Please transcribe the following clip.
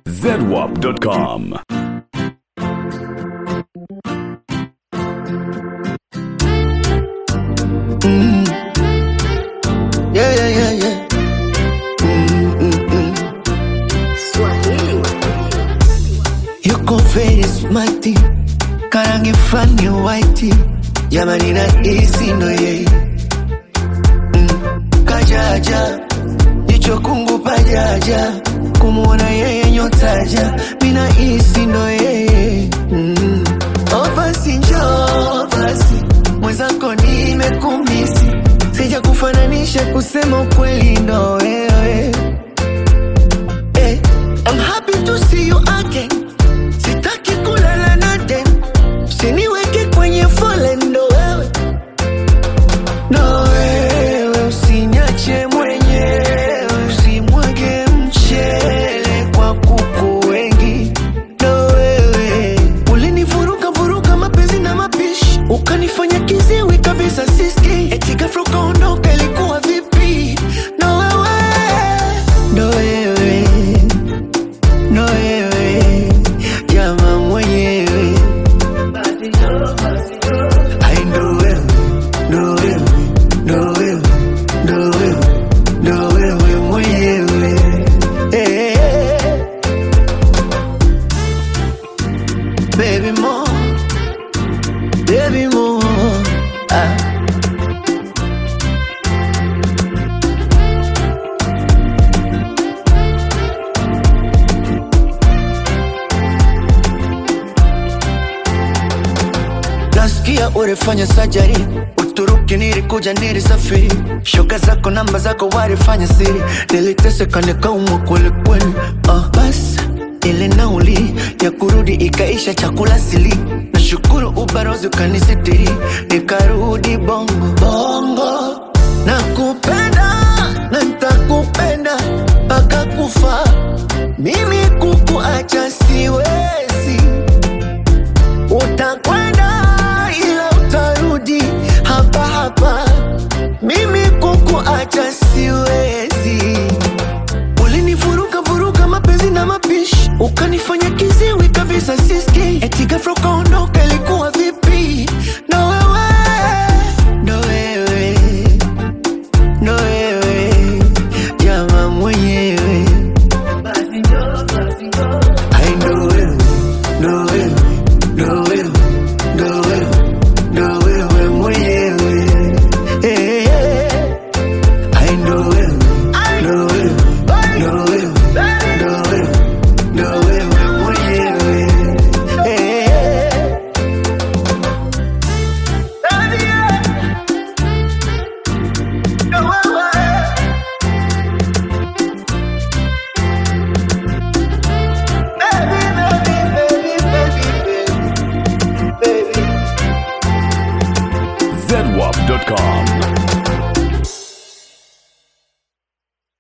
zedwap.com. Yeah, yeah, yeah, yeah. Mm, mm, mm. Yuko very smarty, karangi fani white, jamani na isi ndo yeye mm. Kajaja jicho kungu pajaja, kumuona yeye nyotaja, mina isi ndo yeye mm. Oh basi njoo basi, mwenzako nimekumisi, sija kufananisha kusema ukweli ndo wewe Eh, I'm happy to see you again. Sitaki kulala na dem, usiniweke kwenye foleni ndo wewe, ndo wewe, usiniache mwenyewe, usimwage mchele kwa kuku wengi, ndo wewe, ulinivuruga vuruga mapenzi na mapishi, ukanifanya kiziwi kabisa siski, eti ghafla ukaondoka, ilikuwa vipi? Ndo wewe, ndo wewe no wewe jama mwenyewe Ai, ndo wewe ndo wewe ndo wewe ndo wewe ndo wewe mwenyewe Eh. baby mo baby mo ah. nasikia urefanya sajari uturuki nilikuja nilisafiri shoga zako namba zako warifanya siri niliteseka nikaumwa kwelikweli uh, bas ile nauli ya kurudi ikaisha chakula sili nashukuru ubarozi ukanisitiri nikarudi bongo bongo nakupenda na ntakupenda mpaka kufa mimi kukuacha siwezi utakwenda ila utarudi hapa hapa, mimi kukuacha siwezi. Ulinivuruga vuruga mapenzi na mapishi, ukanifanya kiziwi kabisa siski, eti ghafla ukaondoka, ilikuwa vipi? Ndo wewe, ndo wewe, ndo wewe, jama mwenyewe Ai, ndo wewe, ndo wewe, ndo wewe, ndo wewe, ndo wewe mwenyewe. Eh, eh. Ai, ndo wewe, ndo wewe, ndo wewe, ndo wewe, ndo wewe mwenyewe. Eh, eh. Ndo wewe. Baby, baby, baby, baby, baby, baby. zedwap.com.